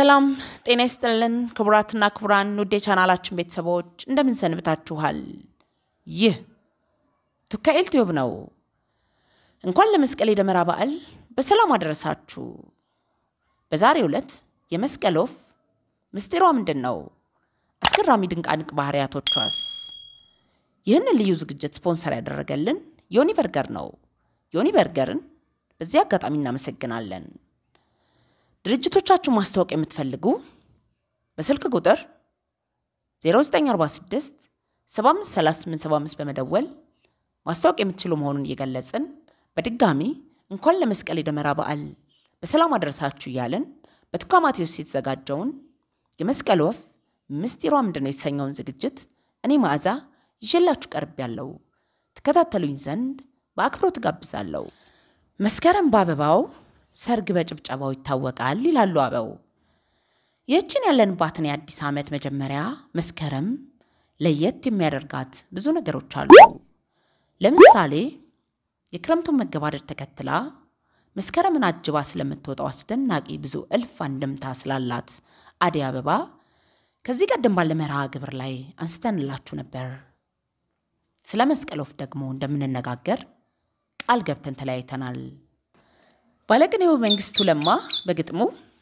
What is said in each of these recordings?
ሰላም ጤና ይስጥልን ክቡራትና ክቡራን ውድ የቻናላችን ቤተሰቦች እንደምን ሰንብታችኋል? ይህ ቱካኤል ቲዩብ ነው። እንኳን ለመስቀል የደመራ በዓል በሰላም አደረሳችሁ። በዛሬው ዕለት የመስቀል ወፍ ምስጢሯ ምንድን ነው? አስገራሚ ድንቃድንቅ ባህሪያቶቿስ? ይህንን ልዩ ዝግጅት ስፖንሰር ያደረገልን ዮኒ በርገር ነው። ዮኒ በርገርን በዚህ አጋጣሚ እናመሰግናለን። ድርጅቶቻችሁን ማስታወቅ የምትፈልጉ በስልክ ቁጥር 0946 753875 በመደወል ማስታወቅ የምትችሉ መሆኑን እየገለጽን በድጋሚ እንኳን ለመስቀል የደመራ በዓል በሰላም አደረሳችሁ እያልን በቱካ ማቴዎስ የተዘጋጀውን የመስቀል ወፍ ምስጢሯ ምንድን ነው የተሰኘውን ዝግጅት እኔ መዓዛ ይዤላችሁ ቀርብ ያለው ትከታተሉኝ ዘንድ በአክብሮት ጋብዛለሁ። መስከረም በአበባው ሰርግ በጭብጨባው ይታወቃል ይላሉ አበው። ይህችን ያለንባትን የአዲስ ዓመት መጀመሪያ መስከረም ለየት የሚያደርጋት ብዙ ነገሮች አሉ። ለምሳሌ የክረምቱን መገባደድ ተከትላ መስከረምን አጅባ ስለምትወጣው አስደናቂ ብዙ እልፍ አንድምታ ስላላት አደይ አበባ ከዚህ ቀደም ባለ መርሃ ግብር ላይ አንስተንላችሁ ነበር። ስለ መስቀል ወፍ ደግሞ እንደምንነጋገር ቃል ገብተን ተለያይተናል። ባለቅኔው መንግስቱ ለማ በግጥሙ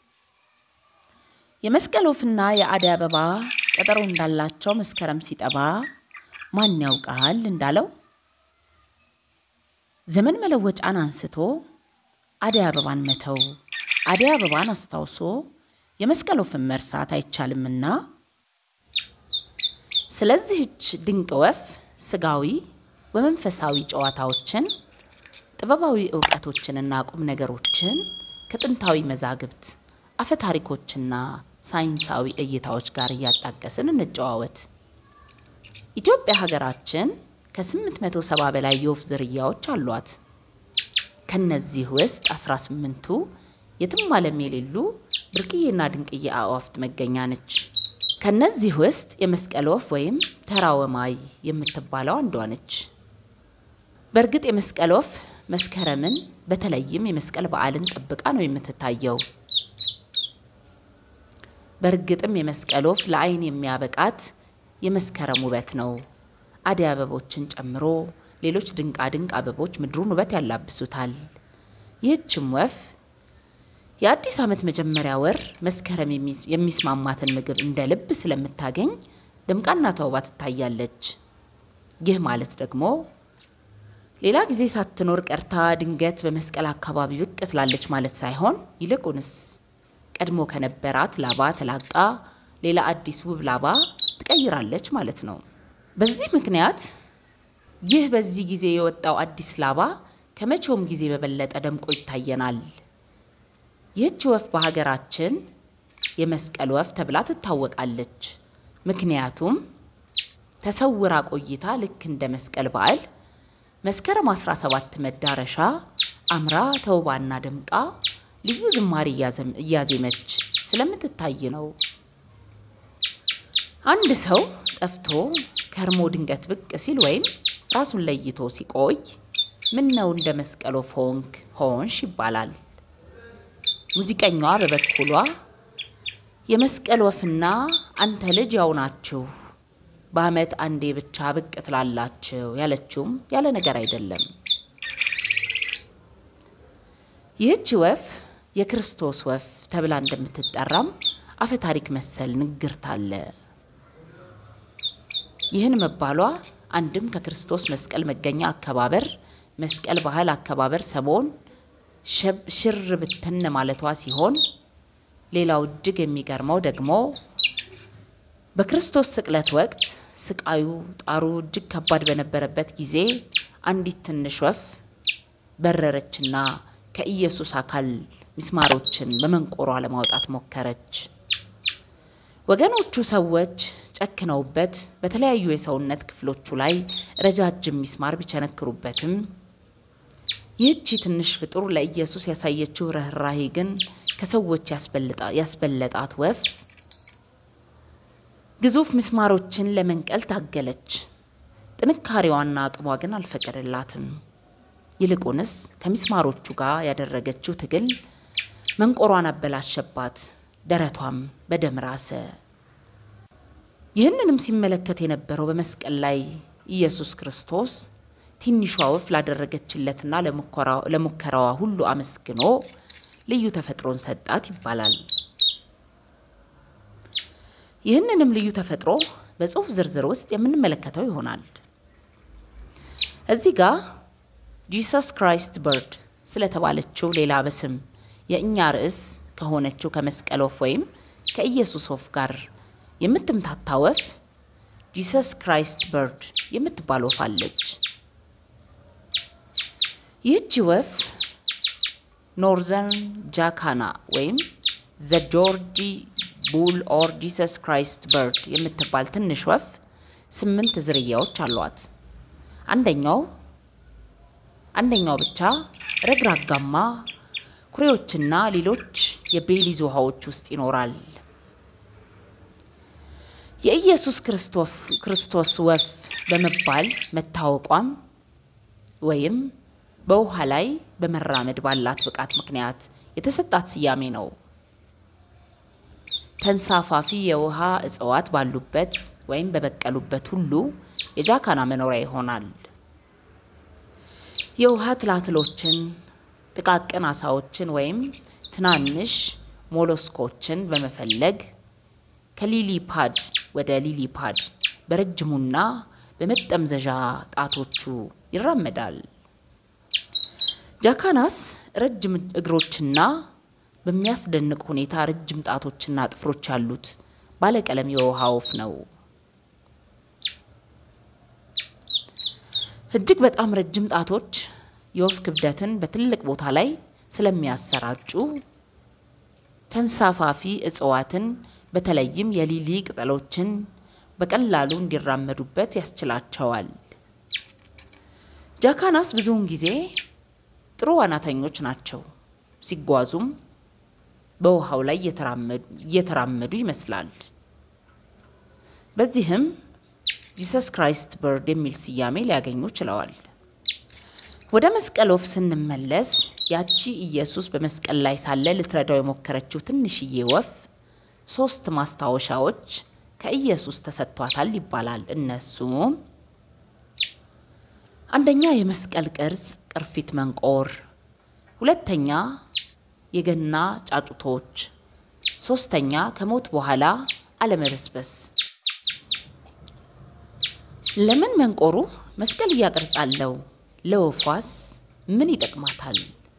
የመስቀል ወፍና የአደይ አበባ ቀጠሮ እንዳላቸው መስከረም ሲጠባ ማን ያውቃል እንዳለው ዘመን መለወጫን አንስቶ አደይ አበባን መተው አደይ አበባን አስታውሶ የመስቀል ወፍን መርሳት አይቻልምና ስለዚህች ድንቅ ወፍ ስጋዊ ወመንፈሳዊ ጨዋታዎችን ጥበባዊ እውቀቶችንና ቁም ነገሮችን ከጥንታዊ መዛግብት አፈ ታሪኮችና ሳይንሳዊ እይታዎች ጋር እያጣቀስን እንጨዋወት። ኢትዮጵያ ሀገራችን ከ870 በላይ የወፍ ዝርያዎች አሏት። ከነዚህ ውስጥ 18ቱ የትም ዓለም የሌሉ ብርቅዬና ድንቅዬ አዕዋፍት መገኛ ነች። ከነዚህ ውስጥ የመስቀል ወፍ ወይም ተራ ወማይ የምትባለው አንዷ ነች። በእርግጥ የመስቀል ወፍ መስከረምን በተለይም የመስቀል በዓልን ጠብቃ ነው የምትታየው። በእርግጥም የመስቀል ወፍ ለዓይን የሚያበቃት የመስከረም ውበት ነው። አደይ አበቦችን ጨምሮ ሌሎች ድንቃድንቅ አበቦች ምድሩን ውበት ያላብሱታል። ይህችም ወፍ የአዲስ ዓመት መጀመሪያ ወር መስከረም የሚስማማትን ምግብ እንደ ልብ ስለምታገኝ ደምቃና ተውባ ትታያለች። ይህ ማለት ደግሞ ሌላ ጊዜ ሳትኖር ቀርታ ድንገት በመስቀል አካባቢ ብቅ ትላለች ማለት ሳይሆን ይልቁንስ ቀድሞ ከነበራት ላባ ተላቃ ሌላ አዲስ ውብ ላባ ትቀይራለች ማለት ነው። በዚህ ምክንያት ይህ በዚህ ጊዜ የወጣው አዲስ ላባ ከመቼውም ጊዜ በበለጠ ደምቆ ይታየናል። ይህች ወፍ በሀገራችን የመስቀል ወፍ ተብላ ትታወቃለች። ምክንያቱም ተሰውራ ቆይታ ልክ እንደ መስቀል በዓል መስከረም 17 መዳረሻ አምራ ተውባና ደምቃ ልዩ ዝማሬ እያዜመች ስለምትታይ ነው። አንድ ሰው ጠፍቶ ከርሞ ድንገት ብቅ ሲል ወይም ራሱን ለይቶ ሲቆይ ምን ነው እንደ መስቀል ወፍ ሆንክ ሆንሽ ይባላል። ሙዚቀኛዋ በበኩሏ የመስቀል ወፍና አንተ ልጅ ያው ናችሁ በዓመት አንዴ ብቻ ብቅ ትላላችሁ ያለችውም ያለ ነገር አይደለም። ይህች ወፍ የክርስቶስ ወፍ ተብላ እንደምትጠራም አፈ ታሪክ መሰል ንግርት አለ። ይህን መባሏ አንድም ከክርስቶስ መስቀል መገኛ አከባበር መስቀል ባህል አከባበር ሰሞን ሽር ብትን ማለቷ ሲሆን ሌላው እጅግ የሚገርመው ደግሞ በክርስቶስ ስቅለት ወቅት ስቃዩ ጣሩ እጅግ ከባድ በነበረበት ጊዜ አንዲት ትንሽ ወፍ በረረችና ከኢየሱስ አካል ሚስማሮችን በመንቆሯ ለማውጣት ሞከረች። ወገኖቹ ሰዎች ጨክነውበት በተለያዩ የሰውነት ክፍሎቹ ላይ ረጃጅም ሚስማር ቢቸነክሩበትም ይህቺ ትንሽ ፍጡር ለኢየሱስ ያሳየችው ርኅራሄ ግን ከሰዎች ያስበለጣት ወፍ ግዙፍ ምስማሮችን ለመንቀል ታገለች። ጥንካሬዋና አቅሟ ግን አልፈቀደላትም። ይልቁንስ ከሚስማሮቹ ጋር ያደረገችው ትግል መንቆሯን አበላሸባት። ደረቷም በደም ራሰ። ይህንንም ሲመለከት የነበረው በመስቀል ላይ ኢየሱስ ክርስቶስ ትንሿ ወፍ ላደረገችለትና ለሙከራዋ ሁሉ አመስግኖ ልዩ ተፈጥሮን ሰጣት ይባላል። ይህንንም ልዩ ተፈጥሮ በጽሑፍ ዝርዝር ውስጥ የምንመለከተው ይሆናል። እዚህ ጋር ጂሰስ ክራይስት በርድ ስለተባለችው ሌላ በስም የእኛ ርዕስ ከሆነችው ከመስቀል ወፍ ወይም ከኢየሱስ ወፍ ጋር የምትምታታ ወፍ ጂሰስ ክራይስት በርድ የምትባል ወፍ አለች። ይህቺ ወፍ ኖርዘርን ጃካና ወይም ዘ ጆርጂ ቡል ኦር ጂሰስ ክራይስት በርድ የምትባል ትንሽ ወፍ ስምንት ዝርያዎች አሏት። አንደኛው አንደኛው ብቻ ረግራጋማ ኩሬዎችና ሌሎች የቤሊዝ ውሃዎች ውስጥ ይኖራል። የኢየሱስ ክርስቶስ ወፍ በመባል መታወቋም ወይም በውሃ ላይ በመራመድ ባላት ብቃት ምክንያት የተሰጣት ስያሜ ነው። ተንሳፋፊ የውሃ እጽዋት ባሉበት ወይም በበቀሉበት ሁሉ የጃካና መኖሪያ ይሆናል። የውሃ ትላትሎችን፣ ጥቃቅን አሳዎችን ወይም ትናንሽ ሞሎስኮችን በመፈለግ ከሊሊ ፓድ ወደ ሊሊ ፓድ በረጅሙና በመጠምዘዣ ጣቶቹ ይራመዳል። ጃካናስ ረጅም እግሮችና በሚያስደንቅ ሁኔታ ረጅም ጣቶችና ጥፍሮች ያሉት ባለቀለም የውሃ ወፍ ነው። እጅግ በጣም ረጅም ጣቶች የወፍ ክብደትን በትልቅ ቦታ ላይ ስለሚያሰራጩ ተንሳፋፊ እጽዋትን በተለይም የሊሊ ቅጠሎችን በቀላሉ እንዲራመዱበት ያስችላቸዋል። ጃካናስ ብዙውን ጊዜ ጥሩ ዋናተኞች ናቸው። ሲጓዙም በውሃው ላይ እየተራመዱ ይመስላል። በዚህም ጂሰስ ክራይስት በርድ የሚል ስያሜ ሊያገኙ ችለዋል። ወደ መስቀል ወፍ ስንመለስ ያቺ ኢየሱስ በመስቀል ላይ ሳለ ልትረዳው የሞከረችው ትንሽዬ ወፍ ሶስት ማስታወሻዎች ከኢየሱስ ተሰጥቷታል ይባላል። እነሱም አንደኛ የመስቀል ቅርጽ ቅርፊት መንቆር፣ ሁለተኛ የገና ጫጩቶች፣ ሶስተኛ ከሞት በኋላ አለመበስበስ። ለምን መንቆሩ መስቀልያ ቅርጽ አለው? ለወፏስ ምን ይጠቅማታል?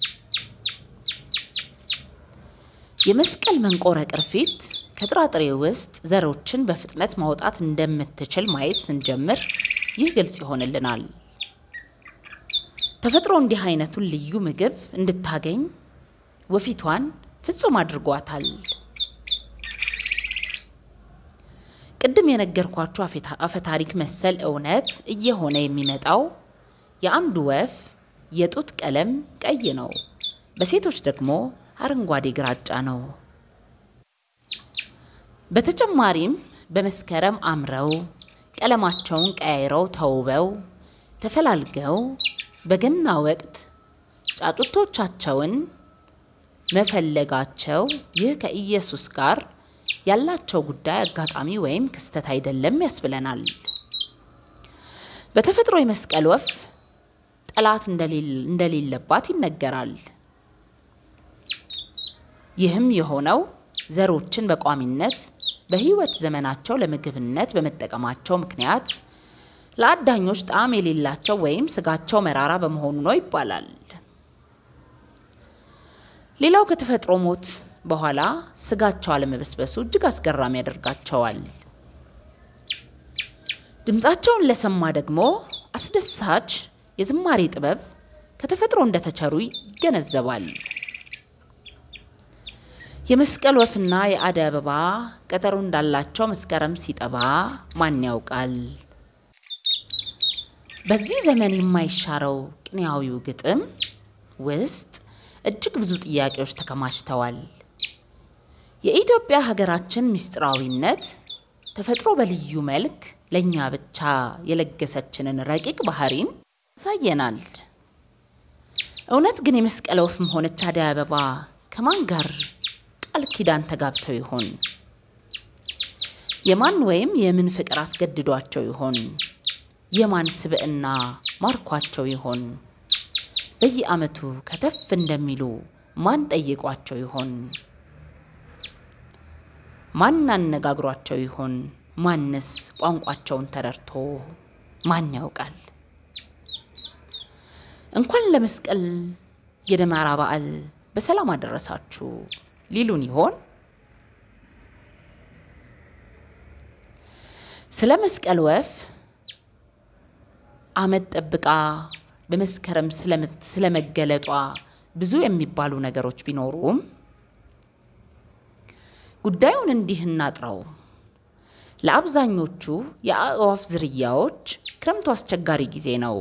የመስቀል መንቆረ ቅርፊት ከጥራጥሬ ውስጥ ዘሮችን በፍጥነት ማውጣት እንደምትችል ማየት ስንጀምር ይህ ግልጽ ይሆንልናል። ተፈጥሮ እንዲህ አይነቱን ልዩ ምግብ እንድታገኝ ወፊቷን ፍጹም አድርጓታል። ቅድም የነገርኳችሁ አፈታሪክ መሰል እውነት እየሆነ የሚመጣው የአንዱ ወፍ የጡት ቀለም ቀይ ነው፣ በሴቶች ደግሞ አረንጓዴ ግራጫ ነው። በተጨማሪም በመስከረም አምረው ቀለማቸውን ቀያይረው ተውበው ተፈላልገው በገና ወቅት ጫጩቶቻቸውን መፈለጋቸው ይህ ከኢየሱስ ጋር ያላቸው ጉዳይ አጋጣሚ ወይም ክስተት አይደለም ያስብለናል። በተፈጥሮ የመስቀል ወፍ ጠላት እንደሌለባት ይነገራል። ይህም የሆነው ዘሮችን በቋሚነት በሕይወት ዘመናቸው ለምግብነት በመጠቀማቸው ምክንያት ለአዳኞች ጣዕም የሌላቸው ወይም ስጋቸው መራራ በመሆኑ ነው ይባላል። ሌላው ከተፈጥሮ ሞት በኋላ ስጋቸው አለመበስበሱ እጅግ አስገራሚ ያደርጋቸዋል። ድምፃቸውን ለሰማ ደግሞ አስደሳች የዝማሬ ጥበብ ከተፈጥሮ እንደተቸሩ ይገነዘባል። የመስቀል ወፍና የአደይ አበባ ቀጠሮ እንዳላቸው መስከረም ሲጠባ ማን ያውቃል? በዚህ ዘመን የማይሻረው ቅኔያዊው ግጥም ውስጥ እጅግ ብዙ ጥያቄዎች ተከማችተዋል። የኢትዮጵያ ሀገራችን ምስጢራዊነት ተፈጥሮ በልዩ መልክ ለእኛ ብቻ የለገሰችንን ረቂቅ ባህሪን ያሳየናል። እውነት ግን የመስቀል ወፍም ሆነች አደይ አበባ ከማን ጋር ቃል ኪዳን ተጋብተው ይሆን? የማን ወይም የምን ፍቅር አስገድዷቸው ይሆን? የማን ስብዕና ማርኳቸው ይሆን? በየዓመቱ ከተፍ እንደሚሉ ማን ጠይቋቸው ይሆን? ማን አነጋግሯቸው ይሆን? ማንስ ቋንቋቸውን ተረድቶ ማን ያውቃል? እንኳን ለመስቀል የደመራ በዓል በሰላም አደረሳችሁ ሊሉን ይሆን? ስለ መስቀል ወፍ ዓመት ጠብቃ በመስከረም ስለመገለጧ ብዙ የሚባሉ ነገሮች ቢኖሩም ጉዳዩን እንዲህ እናጥረው። ለአብዛኞቹ የአእዋፍ ዝርያዎች ክረምቱ አስቸጋሪ ጊዜ ነው።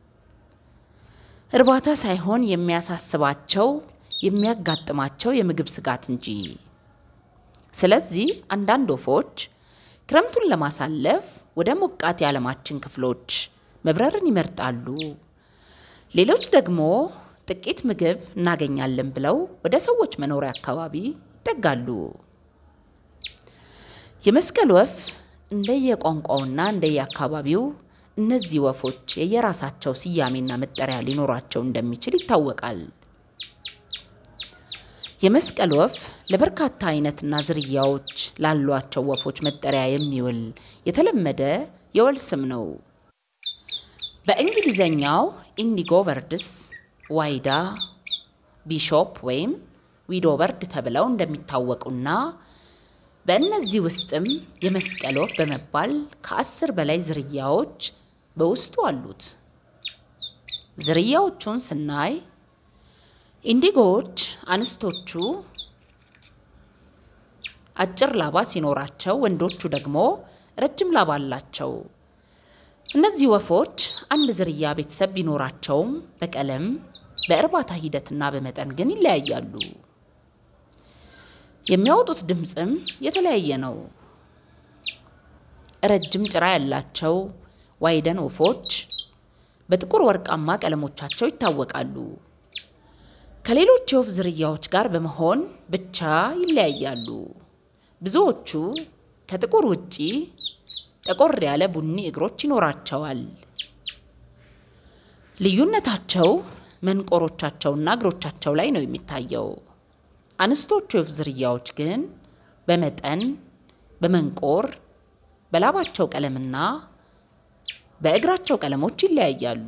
እርባታ ሳይሆን የሚያሳስባቸው የሚያጋጥማቸው የምግብ ስጋት እንጂ። ስለዚህ አንዳንድ ወፎች ክረምቱን ለማሳለፍ ወደ ሞቃት የዓለማችን ክፍሎች መብረርን ይመርጣሉ። ሌሎች ደግሞ ጥቂት ምግብ እናገኛለን ብለው ወደ ሰዎች መኖሪያ አካባቢ ይጠጋሉ። የመስቀል ወፍ እንደየቋንቋውና እንደየአካባቢው እነዚህ ወፎች የየራሳቸው ስያሜና መጠሪያ ሊኖራቸው እንደሚችል ይታወቃል። የመስቀል ወፍ ለበርካታ አይነትና ዝርያዎች ላሏቸው ወፎች መጠሪያ የሚውል የተለመደ የወል ስም ነው። በእንግሊዘኛው ኢንዲጎ በርድስ፣ ዋይዳ፣ ቢሾፕ ወይም ዊዶ በርድ ተብለው እንደሚታወቁና በእነዚህ ውስጥም የመስቀል ወፍ በመባል ከአስር በላይ ዝርያዎች በውስጡ አሉት። ዝርያዎቹን ስናይ ኢንዲጎዎች አንስቶቹ አጭር ላባ ሲኖራቸው፣ ወንዶቹ ደግሞ ረጅም ላባ አላቸው። እነዚህ ወፎች አንድ ዝርያ ቤተሰብ ቢኖራቸውም በቀለም በእርባታ ሂደትና በመጠን ግን ይለያያሉ። የሚያወጡት ድምፅም የተለያየ ነው። ረጅም ጭራ ያላቸው ዋይደን ወፎች በጥቁር ወርቃማ ቀለሞቻቸው ይታወቃሉ። ከሌሎች የወፍ ዝርያዎች ጋር በመሆን ብቻ ይለያያሉ። ብዙዎቹ ከጥቁር ውጪ ጠቆር ያለ ቡኒ እግሮች ይኖራቸዋል። ልዩነታቸው መንቆሮቻቸውና እግሮቻቸው ላይ ነው የሚታየው። አንስቶቹ የወፍ ዝርያዎች ግን በመጠን በመንቆር በላባቸው ቀለምና በእግራቸው ቀለሞች ይለያያሉ።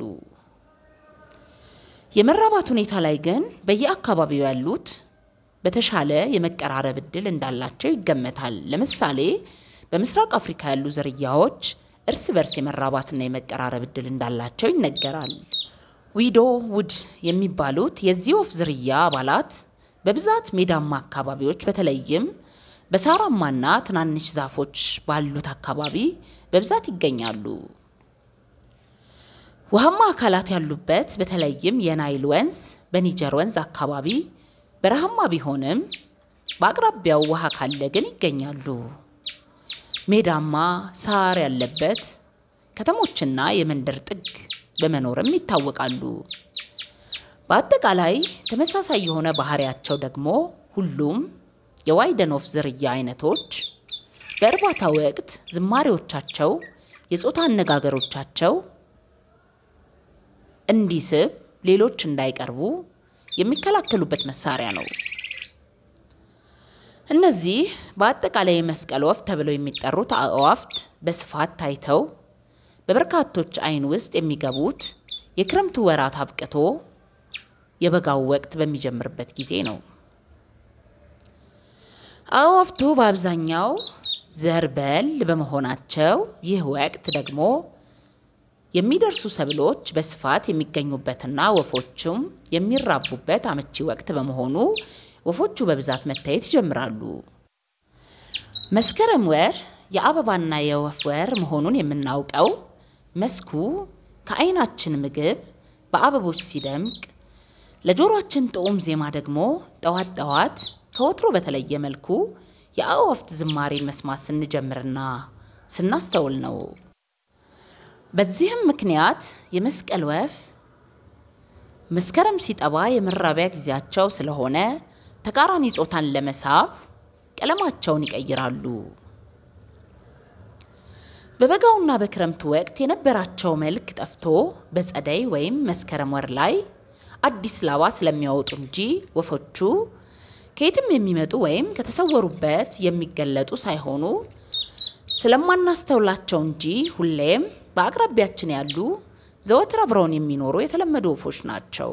የመራባት ሁኔታ ላይ ግን በየአካባቢው ያሉት በተሻለ የመቀራረብ እድል እንዳላቸው ይገመታል። ለምሳሌ በምስራቅ አፍሪካ ያሉ ዝርያዎች እርስ በርስ የመራባትና የመቀራረብ እድል እንዳላቸው ይነገራል። ዊዶ ውድ የሚባሉት የዚህ ወፍ ዝርያ አባላት በብዛት ሜዳማ አካባቢዎች በተለይም በሳራማና ትናንሽ ዛፎች ባሉት አካባቢ በብዛት ይገኛሉ። ውሃማ አካላት ያሉበት በተለይም የናይል ወንዝ፣ በኒጀር ወንዝ አካባቢ በረሃማ ቢሆንም በአቅራቢያው ውሃ ካለ ግን ይገኛሉ። ሜዳማ ሳር ያለበት ከተሞችና የመንደር ጥግ በመኖርም ይታወቃሉ። በአጠቃላይ ተመሳሳይ የሆነ ባህሪያቸው ደግሞ ሁሉም የዋይደን ወፍ ዝርያ አይነቶች በእርባታ ወቅት ዝማሬዎቻቸው፣ የጾታ አነጋገሮቻቸው እንዲስብ ሌሎች እንዳይቀርቡ የሚከላከሉበት መሳሪያ ነው። እነዚህ በአጠቃላይ የመስቀል ወፍ ተብለው የሚጠሩት አእዋፍት በስፋት ታይተው በበርካቶች ዓይን ውስጥ የሚገቡት የክረምቱ ወራት አብቅቶ የበጋው ወቅት በሚጀምርበት ጊዜ ነው። አእዋፍቱ በአብዛኛው ዘርበል በመሆናቸው ይህ ወቅት ደግሞ የሚደርሱ ሰብሎች በስፋት የሚገኙበትና ወፎቹም የሚራቡበት አመቺ ወቅት በመሆኑ ወፎቹ በብዛት መታየት ይጀምራሉ። መስከረም ወር የአበባና የወፍ ወር መሆኑን የምናውቀው መስኩ ከዓይናችን ምግብ በአበቦች ሲደምቅ ለጆሮአችን ጥዑም ዜማ ደግሞ ጠዋት ጠዋት ከወትሮ በተለየ መልኩ የአእዋፍት ዝማሬን መስማት ስንጀምርና ስናስተውል ነው። በዚህም ምክንያት የመስቀል ወፍ መስከረም ሲጠባ የመራቢያ ጊዜያቸው ስለሆነ ተቃራኒ ጾታን ለመሳብ ቀለማቸውን ይቀይራሉ። በበጋውና በክረምቱ ወቅት የነበራቸው መልክ ጠፍቶ በጸደይ ወይም መስከረም ወር ላይ አዲስ ላባ ስለሚያወጡ እንጂ ወፎቹ ከየትም የሚመጡ ወይም ከተሰወሩበት የሚገለጡ ሳይሆኑ ስለማናስተውላቸው እንጂ ሁሌም በአቅራቢያችን ያሉ ዘወትር አብረውን የሚኖሩ የተለመዱ ወፎች ናቸው።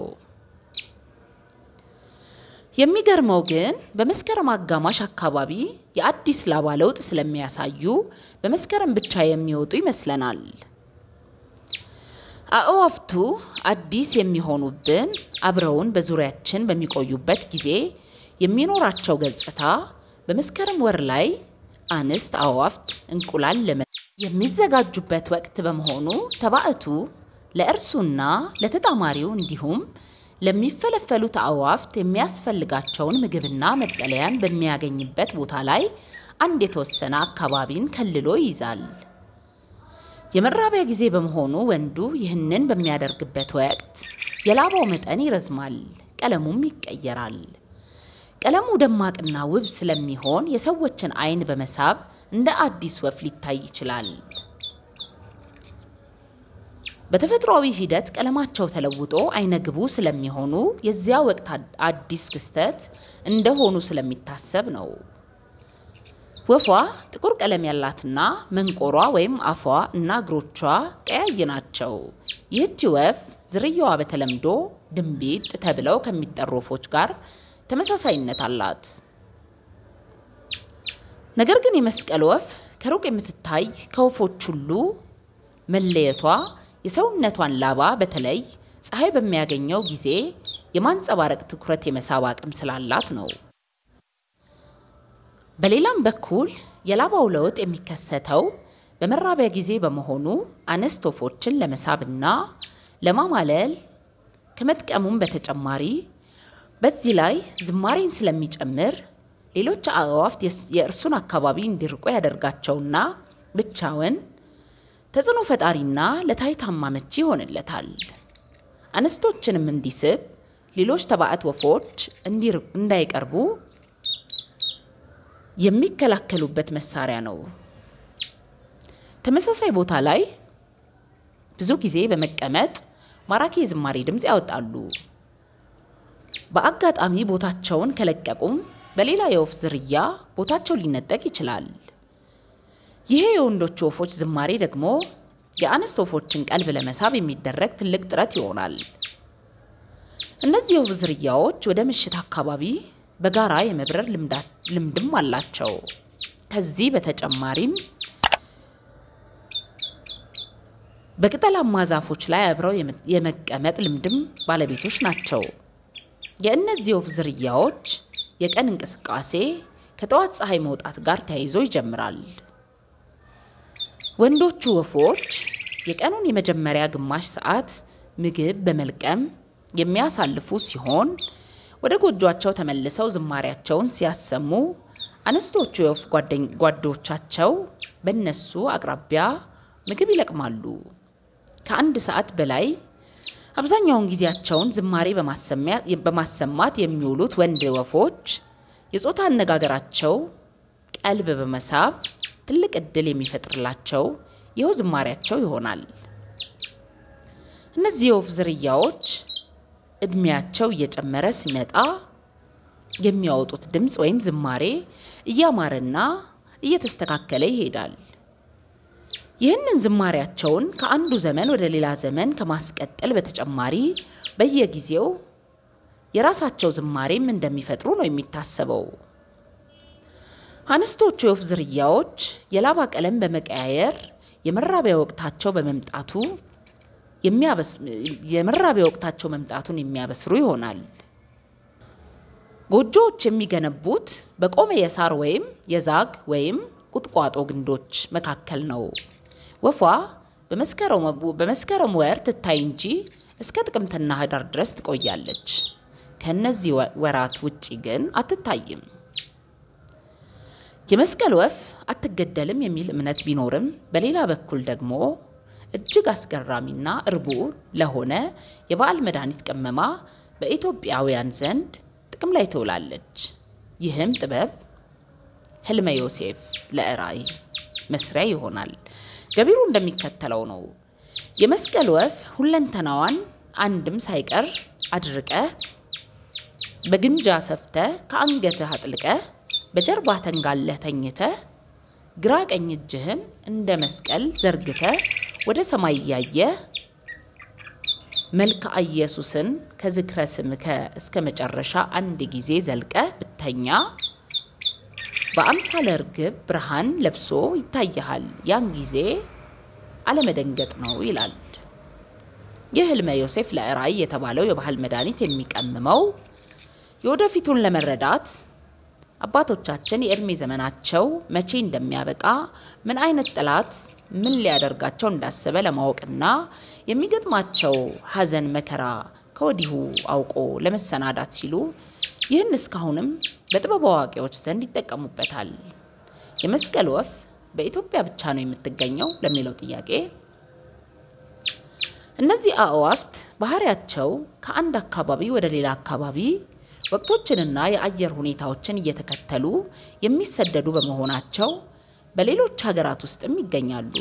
የሚገርመው ግን በመስከረም አጋማሽ አካባቢ የአዲስ ላባ ለውጥ ስለሚያሳዩ በመስከረም ብቻ የሚወጡ ይመስለናል። አእዋፍቱ አዲስ የሚሆኑብን አብረውን በዙሪያችን በሚቆዩበት ጊዜ የሚኖራቸው ገጽታ በመስከረም ወር ላይ አንስት አእዋፍት እንቁላል ለመ የሚዘጋጁበት ወቅት በመሆኑ ተባዕቱ ለእርሱና ለተጣማሪው እንዲሁም ለሚፈለፈሉት አእዋፍት የሚያስፈልጋቸውን ምግብና መጠለያን በሚያገኝበት ቦታ ላይ አንድ የተወሰነ አካባቢን ከልሎ ይይዛል። የመራቢያ ጊዜ በመሆኑ ወንዱ ይህንን በሚያደርግበት ወቅት የላባው መጠን ይረዝማል፣ ቀለሙም ይቀየራል። ቀለሙ ደማቅና ውብ ስለሚሆን የሰዎችን ዓይን በመሳብ እንደ አዲስ ወፍ ሊታይ ይችላል። በተፈጥሯዊ ሂደት ቀለማቸው ተለውጦ አይነግቡ ስለሚሆኑ የዚያ ወቅት አዲስ ክስተት እንደሆኑ ስለሚታሰብ ነው። ወፏ ጥቁር ቀለም ያላትና መንቆሯ ወይም አፏ እና እግሮቿ ቀያይ ናቸው። ይህች ወፍ ዝርያዋ በተለምዶ ድንቢጥ ተብለው ከሚጠሩ ወፎች ጋር ተመሳሳይነት አላት። ነገር ግን የመስቀል ወፍ ከሩቅ የምትታይ ከወፎች ሁሉ መለየቷ የሰውነቷን ላባ በተለይ ፀሐይ በሚያገኘው ጊዜ የማንጸባረቅ ትኩረት የመሳብ አቅም ስላላት ነው። በሌላም በኩል የላባው ለውጥ የሚከሰተው በመራቢያ ጊዜ በመሆኑ አንስት ወፎችን ለመሳብና ለማማለል ከመጥቀሙም በተጨማሪ በዚህ ላይ ዝማሬን ስለሚጨምር ሌሎች አእዋፍት የእርሱን አካባቢ እንዲርቁ ያደርጋቸውና ብቻውን ተጽዕኖ ፈጣሪና ለታይታማ መቺ ይሆንለታል። አንስቶችንም እንዲስብ ሌሎች ተባዕት ወፎች እንዳይቀርቡ የሚከላከሉበት መሳሪያ ነው። ተመሳሳይ ቦታ ላይ ብዙ ጊዜ በመቀመጥ ማራኪ የዝማሬ ድምፅ ያወጣሉ። በአጋጣሚ ቦታቸውን ከለቀቁም በሌላ የወፍ ዝርያ ቦታቸው ሊነጠቅ ይችላል። ይሄ የወንዶቹ ወፎች ዝማሬ ደግሞ የአንስት ወፎችን ቀልብ ለመሳብ የሚደረግ ትልቅ ጥረት ይሆናል። እነዚህ የወፍ ዝርያዎች ወደ ምሽት አካባቢ በጋራ የመብረር ልምድም አላቸው። ከዚህ በተጨማሪም በቅጠላማ ዛፎች ላይ አብረው የመቀመጥ ልምድም ባለቤቶች ናቸው። የእነዚህ ወፍ ዝርያዎች የቀን እንቅስቃሴ ከጠዋት ፀሐይ መውጣት ጋር ተያይዞ ይጀምራል። ወንዶቹ ወፎች የቀኑን የመጀመሪያ ግማሽ ሰዓት ምግብ በመልቀም የሚያሳልፉ ሲሆን ወደ ጎጇቸው ተመልሰው ዝማሪያቸውን ሲያሰሙ፣ አንስቶቹ የወፍ ጓዶቻቸው በእነሱ አቅራቢያ ምግብ ይለቅማሉ። ከአንድ ሰዓት በላይ አብዛኛውን ጊዜያቸውን ዝማሬ በማሰማት የሚውሉት ወንድ ወፎች የጾታ አነጋገራቸው ቀልብ በመሳብ ትልቅ እድል የሚፈጥርላቸው ይኸው ዝማሬያቸው ይሆናል። እነዚህ የወፍ ዝርያዎች እድሜያቸው እየጨመረ ሲመጣ የሚያወጡት ድምፅ ወይም ዝማሬ እያማረና እየተስተካከለ ይሄዳል። ይህንን ዝማሬያቸውን ከአንዱ ዘመን ወደ ሌላ ዘመን ከማስቀጠል በተጨማሪ በየጊዜው የራሳቸው ዝማሬም እንደሚፈጥሩ ነው የሚታሰበው። አንስቶቹ የወፍ ዝርያዎች የላባ ቀለም በመቀያየር የመራቢያ ወቅታቸው በመምጣቱ የመራቢያ ወቅታቸው መምጣቱን የሚያበስሩ ይሆናል። ጎጆዎች የሚገነቡት በቆመ የሳር ወይም የዛግ ወይም ቁጥቋጦ ግንዶች መካከል ነው። ወፏ በመስከረም ወር ትታይ እንጂ እስከ ጥቅምትና ህዳር ድረስ ትቆያለች። ከእነዚህ ወራት ውጪ ግን አትታይም። የመስቀል ወፍ አትገደልም የሚል እምነት ቢኖርም በሌላ በኩል ደግሞ እጅግ አስገራሚና እርቡዕ ለሆነ የበዓል መድኃኒት ቅመማ በኢትዮጵያውያን ዘንድ ጥቅም ላይ ትውላለች። ይህም ጥበብ ህልመ ዮሴፍ ለራእይ መስሪያ ይሆናል። ገቢሩ እንደሚከተለው ነው። የመስቀል ወፍ ሁለንተናዋን አንድም ሳይቀር አድርቀ በግምጃ ሰፍተ ከአንገትህ አጥልቀ በጀርባ ተንጋለህ ተኝተ ግራ ቀኝ እጅህን እንደ መስቀል ዘርግተ ወደ ሰማይ እያየ መልክአ ኢየሱስን ከዝክረ ስምከ እስከ መጨረሻ አንድ ጊዜ ዘልቀ ብተኛ በአምሳለ ርግብ ብርሃን ለብሶ ይታይሃል። ያን ጊዜ አለመደንገጥ ነው ይላል። ይህ ህልመ ዮሴፍ ለራእይ የተባለው የባህል መድኃኒት የሚቀምመው የወደፊቱን ለመረዳት አባቶቻችን የእድሜ ዘመናቸው መቼ እንደሚያበቃ ምን አይነት ጠላት ምን ሊያደርጋቸው እንዳሰበ ለማወቅና የሚገጥማቸው ሐዘን መከራ ከወዲሁ አውቆ ለመሰናዳት ሲሉ ይህን እስካሁንም በጥበብ አዋቂዎች ዘንድ ይጠቀሙበታል። የመስቀል ወፍ በኢትዮጵያ ብቻ ነው የምትገኘው ለሚለው ጥያቄ እነዚህ አእዋፍት ባህሪያቸው ከአንድ አካባቢ ወደ ሌላ አካባቢ ወቅቶችንና የአየር ሁኔታዎችን እየተከተሉ የሚሰደዱ በመሆናቸው በሌሎች ሀገራት ውስጥም ይገኛሉ።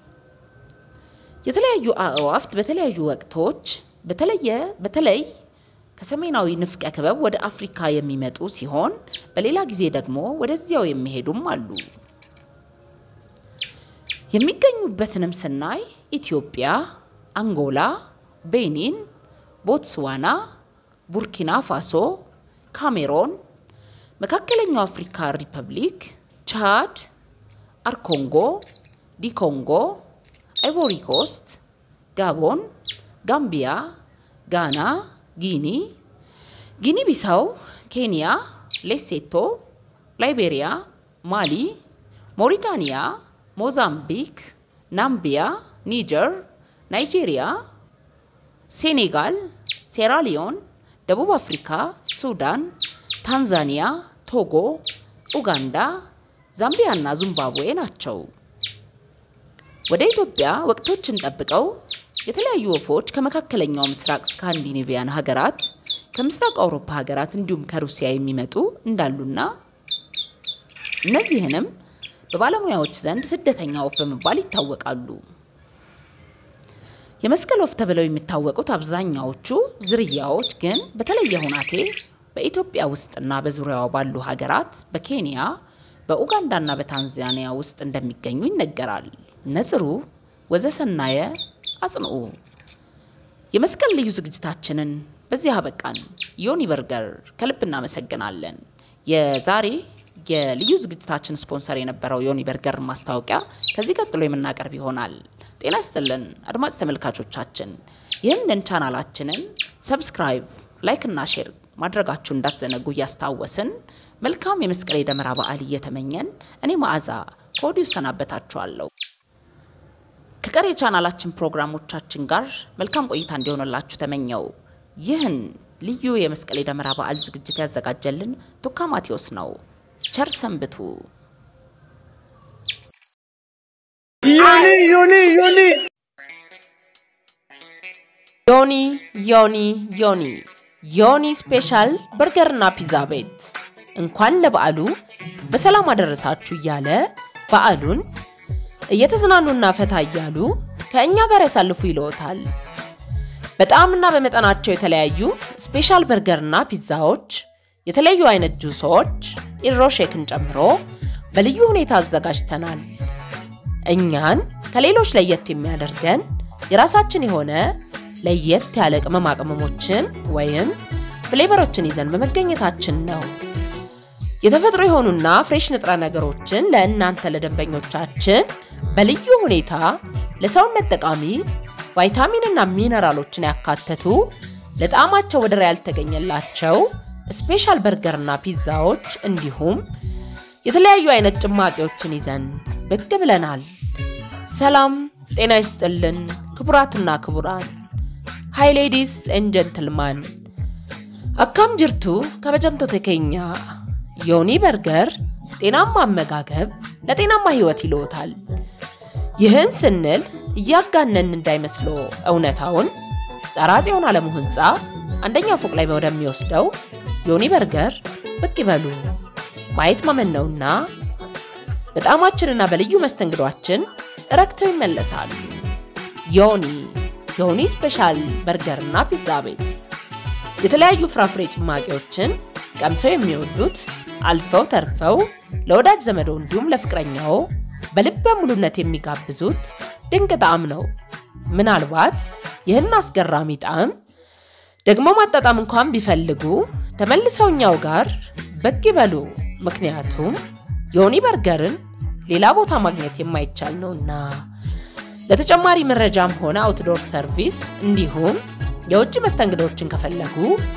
የተለያዩ አእዋፍት በተለያዩ ወቅቶች በተለየ በተለይ ከሰሜናዊ ንፍቀ ክበብ ወደ አፍሪካ የሚመጡ ሲሆን በሌላ ጊዜ ደግሞ ወደዚያው የሚሄዱም አሉ። የሚገኙበትንም ስናይ ኢትዮጵያ፣ አንጎላ፣ ቤኒን፣ ቦትስዋና፣ ቡርኪና ፋሶ፣ ካሜሮን፣ መካከለኛው አፍሪካ ሪፐብሊክ፣ ቻድ፣ አርኮንጎ፣ ዲኮንጎ፣ አይቮሪ ኮስት፣ ጋቦን፣ ጋምቢያ፣ ጋና፣ ጊኒ፣ ጊኒ ቢሳው፣ ኬንያ፣ ሌሴቶ፣ ላይቤሪያ፣ ማሊ፣ ሞሪታኒያ፣ ሞዛምቢክ፣ ናምቢያ፣ ኒጀር፣ ናይጄሪያ፣ ሴኔጋል፣ ሴራሊዮን፣ ደቡብ አፍሪካ፣ ሱዳን፣ ታንዛኒያ፣ ቶጎ፣ ኡጋንዳ፣ ዛምቢያ እና ዚምባብዌ ናቸው። ወደ ኢትዮጵያ ወቅቶችን ጠብቀው የተለያዩ ወፎች ከመካከለኛው ምስራቅ ስካንዲኔቪያን ሀገራት፣ ከምስራቅ አውሮፓ ሀገራት እንዲሁም ከሩሲያ የሚመጡ እንዳሉና እነዚህንም በባለሙያዎች ዘንድ ስደተኛ ወፍ በመባል ይታወቃሉ። የመስቀል ወፍ ተብለው የሚታወቁት አብዛኛዎቹ ዝርያዎች ግን በተለየ ሁናቴ በኢትዮጵያ ውስጥና በዙሪያዋ ባሉ ሀገራት በኬንያ፣ በኡጋንዳና በታንዛኒያ ውስጥ እንደሚገኙ ይነገራል። ነጽሩ ወዘሰናየ አጽንዑ። የመስቀል ልዩ ዝግጅታችንን በዚህ አበቃን። ዮኒ በርገር ከልብ እናመሰግናለን። የዛሬ የልዩ ዝግጅታችን ስፖንሰር የነበረው ዮኒ በርገር ማስታወቂያ ከዚህ ቀጥሎ የምናቀርብ ይሆናል። ጤና ስጥልን አድማጭ ተመልካቾቻችን፣ ይህንን ቻናላችንን ሰብስክራይብ፣ ላይክ እና ሼር ማድረጋችሁ እንዳትዘነጉ እያስታወስን መልካም የመስቀል የደመራ በዓል እየተመኘን እኔ መዓዛ ከወዲሁ እሰናበታችኋለሁ። ከቀሪ የቻናላችን ፕሮግራሞቻችን ጋር መልካም ቆይታ እንዲሆንላችሁ ተመኘው። ይህን ልዩ የመስቀል የደመራ በዓል ዝግጅት ያዘጋጀልን ቱካ ማቴዎስ ነው። ቸር ሰንብቱ። ዮኒ ዮኒ ዮኒ ዮኒ ዮኒ ዮኒ ዮኒ ስፔሻል በርገርና ፒዛ ቤት እንኳን ለበዓሉ በሰላም አደረሳችሁ እያለ በዓሉን እየተዝናኑና ፈታ እያሉ ከእኛ ጋር ያሳልፉ ይለዎታል። በጣዕምና በመጠናቸው የተለያዩ ስፔሻል በርገርና ፒዛዎች፣ የተለያዩ አይነት ጁሶች፣ ኢሮ ሼክን ጨምሮ በልዩ ሁኔታ አዘጋጅተናል። እኛን ከሌሎች ለየት የሚያደርገን የራሳችን የሆነ ለየት ያለ ቅመማ ቅመሞችን ወይም ፍሌቨሮችን ይዘን በመገኘታችን ነው። የተፈጥሮ የሆኑና ፍሬሽ ንጥረ ነገሮችን ለእናንተ ለደንበኞቻችን በልዩ ሁኔታ ለሰውነት ጠቃሚ ቫይታሚንና ሚነራሎችን ያካተቱ ለጣዕማቸው ወደር ያልተገኘላቸው ስፔሻል በርገርና ፒዛዎች እንዲሁም የተለያዩ አይነት ጭማቂዎችን ይዘን ብቅ ብለናል። ሰላም ጤና ይስጥልን ክቡራትና ክቡራን ሃይ ሌዲስ ኤንድ ጀንትልማን አካም ጅርቱ ከበጀምቶ ተኬኛ ዮኒ በርገር ጤናማ አመጋገብ ለጤናማ ህይወት ይለዎታል። ይህን ስንል እያጋነን እንዳይመስሎ እውነታውን ጸራ ጽዮን ዓለሙ ህንፃ አንደኛ ፎቅ ላይ ወደሚወስደው ዮኒ በርገር ብቅ ይበሉ። ማየት ማመን ነውና በጣዕማችንና በልዩ መስተንግዷችን ረክተው ይመለሳሉ። ዮኒ ዮኒ ስፔሻል በርገርና ፒዛ ቤት የተለያዩ ፍራፍሬ ጭማቂዎችን ቀምሰው የሚወዱት አልፈው ተርፈው ለወዳጅ ዘመዶ እንዲሁም ለፍቅረኛው በልበ ሙሉነት የሚጋብዙት ድንቅ ጣዕም ነው። ምናልባት ይህን አስገራሚ ጣዕም ደግሞ ማጣጣም እንኳን ቢፈልጉ ተመልሰው እኛው ጋር ብቅ ይበሉ። ምክንያቱም ዮኒ በርገርን ሌላ ቦታ ማግኘት የማይቻል ነውና። ለተጨማሪ መረጃም ሆነ አውትዶር ሰርቪስ እንዲሁም የውጭ መስተንግዶችን ከፈለጉ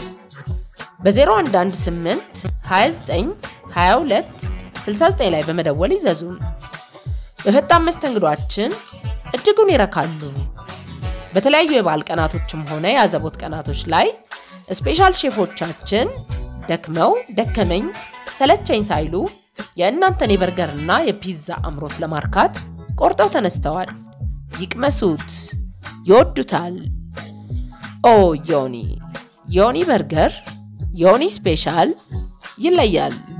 በ0118 29 22 69 ላይ በመደወል ይዘዙን። በፈጣን መስተንግዷችን እጅጉን ይረካሉ። በተለያዩ የበዓል ቀናቶችም ሆነ የአዘቦት ቀናቶች ላይ ስፔሻል ሼፎቻችን ደክመው ደከመኝ ሰለቸኝ ሳይሉ የእናንተን የበርገርና የፒዛ አምሮት ለማርካት ቆርጠው ተነስተዋል። ይቅመሱት፣ ይወዱታል። ኦ ዮኒ ዮኒ በርገር ዮኒ ስፔሻል ይለያል።